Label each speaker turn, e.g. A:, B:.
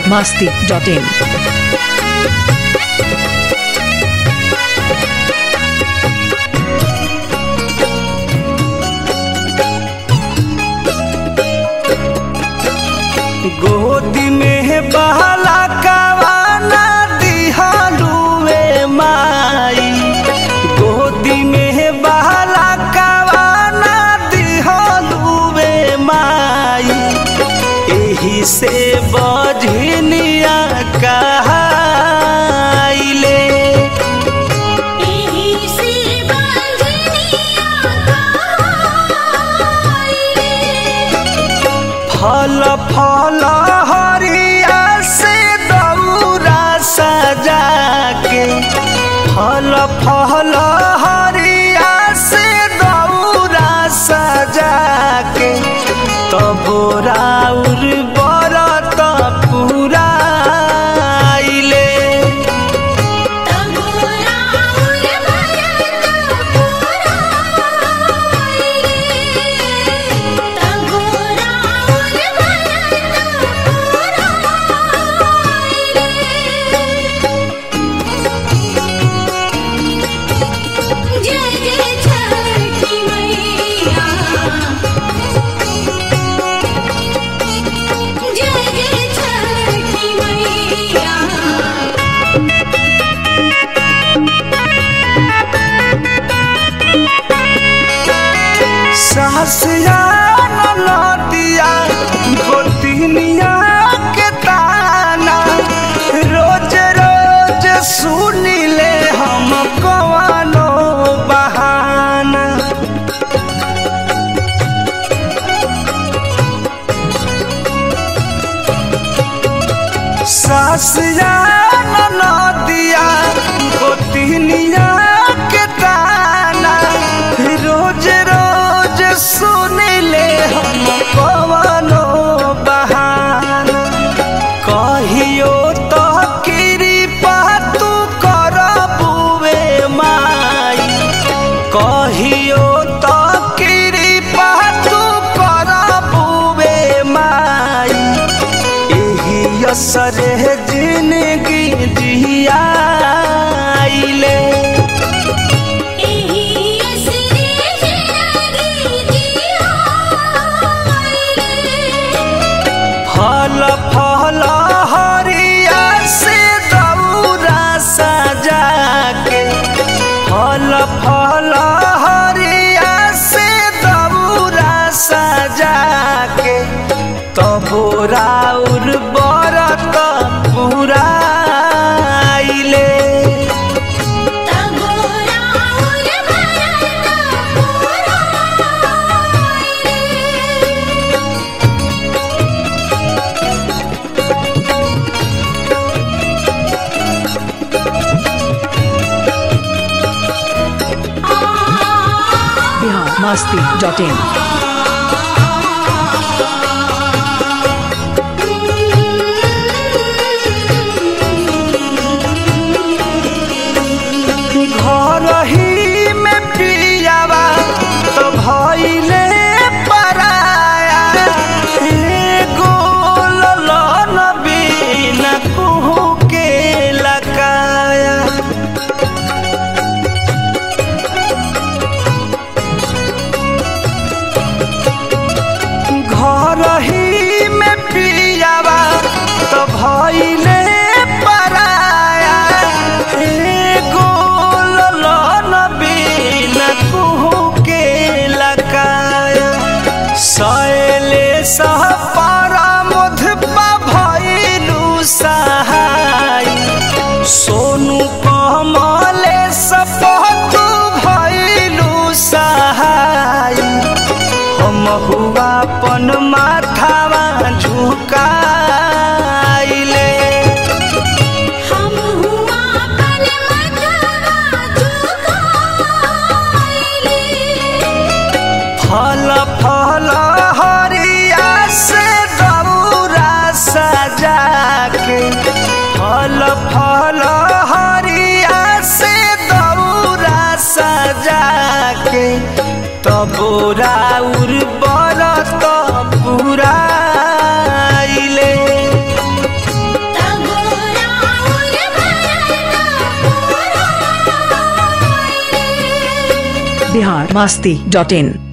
A: masti.in.
B: गोदी में बहला कवाना दिहलुए माई गोदी में बहला कवाना दिहलुए माई एही से बजनिया कहाइले
C: एही से बंधनिया कहाइले
B: फल फल हरिया से दौरा सजा के फल फल हरिया से दौरा सजा के तब राउर बरत पूरा आइले
C: तबोरा उल भरत पुराइले तबोरा उल भरत पुराइले जय जय छठी मैया जय जय छठी मैया
B: सहसिया नदिया गोतिनिया के ताना रोज रोज सुनिले हम कवानो बहाना सासिया नदिया गोतिनिया के ताना रोज रोज सुनिले हम कवनो बहाना कहियो तो कृपा तू करबुए माई कहियो तो कृपा तू करबुए माई एही असरे जिंदगी जियाइले
C: एही असरे जिंदगी जियाइले
B: फल फल हरिया से दौरा सजा के फल फल हरिया से दौरा सजा के तब राउर बरत पूरा आइले
C: तबोरा उल भरत पुराइले
A: Bihar masti.in.
B: घर ही में पियावा तो भइले पराया एगो ललन बिना कुहू के लकाया घर ही में पियावा तो भइले पराया एगो ललन बिना कुहू के लकाया सैले सह परामोधपा भइलु सहाय सोनू कमले सपतु भइलु सहाय हम हुआ पन माथावा झुकाइले
C: हम हुआ पल मथवा झुकाइले
B: फल फल हरिया से दौरा सजा के फल फल हरिया से दौरा सजा के तब राउर बरत पुराइले
A: बिहार मास्ती डॉट इन